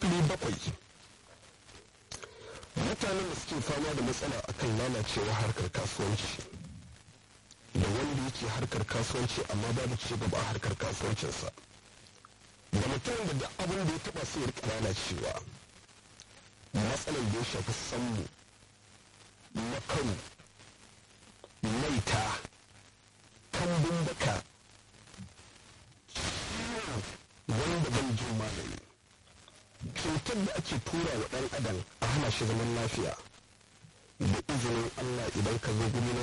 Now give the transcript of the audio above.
sifili bakwai mutanen da suke fama da matsala akan lalacewa harkar kasuwanci da wanda yake harkar kasuwanci amma babu ci gaba a harkar kasuwancinsa da mutum da duk abin da ya taba sai ya rika lalacewa matsalar da ya shafi sammu makaru maita kambun baka wanda ban jin magani cutar da ake tura wa ɗan adam a hana shi zaman lafiya da izinin allah idan ka zo guri